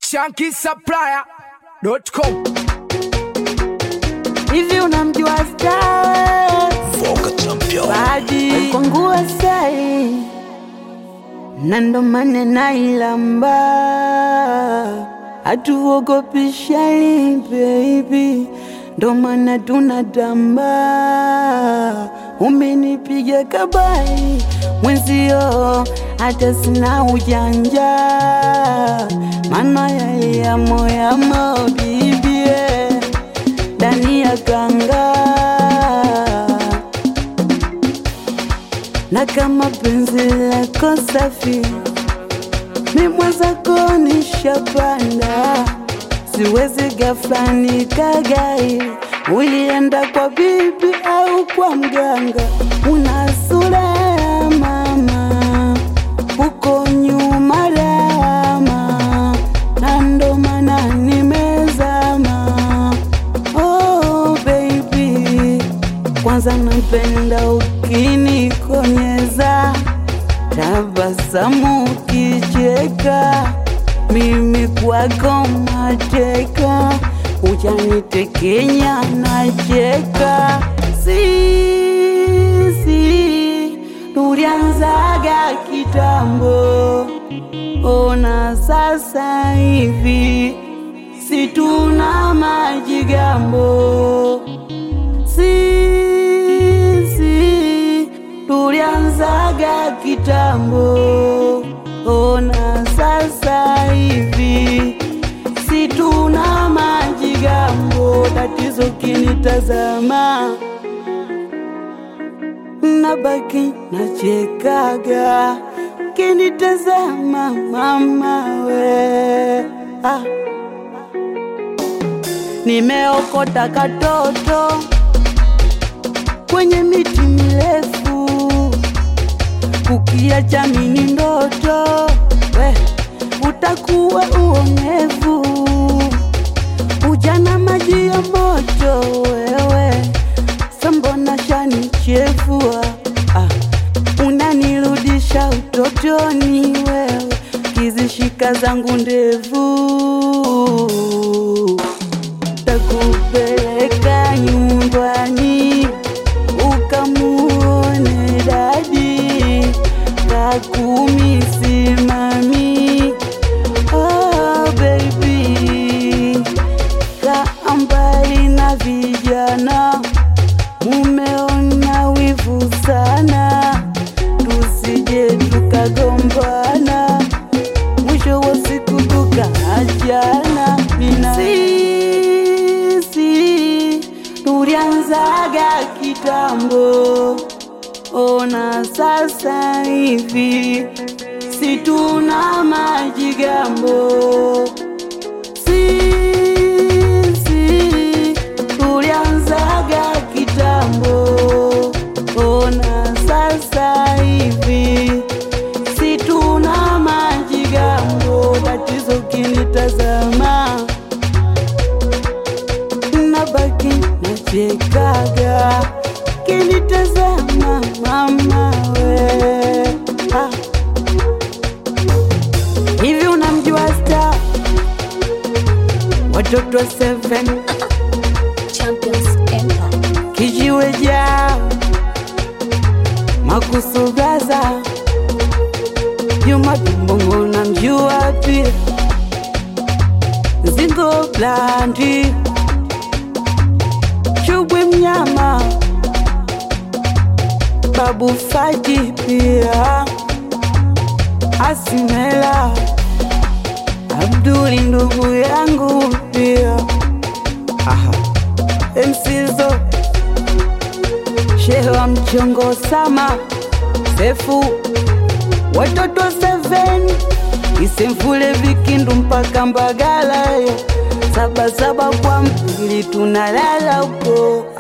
shankisupplier.com hivi unamjua Star Badi alipongua sai na ndo maana nailamba hatuogopi shari baby ndo maana tunatamba umenipiga kabari mwenzio hata sina ujanja mana yaliamo yamo bibie ndani ya kanga na kama penzi lako safi mimwezako nishapanda siwezi ghafla nikagai ulienda kwa bibi au kwa mganga una sura ya mama uko nyuma rama na ndo maana nimezama oh baby kwanza napenda ukinikonyeza tabasamu ukicheka mimi kwako mateka uchanitekenya nacheka sisi tulianzaga kitambo ona sasa hivi situna majigambo sisi tulianzaga kitambo, ona sasa hivi situna majigambo. Tatizo kinitazama nabaki nachekaga, kinitazama mama we ah. Nimeokota katoto kwenye miti mirefu, kukiacha mini ndoto we, utakuwa uonevu. Ujana maji ya moto wewe, sambona shani chefua ah, unanirudisha utotoni wewe, kizishika zangu ndevu takupeleka nyumbani ukamuone dadi kakumi simami oh, baby kaa mbali na vijana mumeona wivu sana tusije tukagombana mwisho wa siku tukaachana mina sisi tulianzaga kitambo ona sasa hivi situna majigambo sisi tulianzaga kitambo ona sasa hivi situna majigambo tatizo kinitazama nabaki nachekaga kinitazama mama we ah. hivi unamjua sta watoto wa seven Champions Empire. kijiwe jao makusugaza Juma Tumbongo na mjua pia Zingo Blandi Chubwe mnyama Babu Faji pia Asimela Abduli ndugu yangu pia Aha. Msizo Shehe wa mchongo sama Sefu Watoto seven Isemfule vikindu mpaka Mbagala yo Saba saba kwa mpili tunalala huko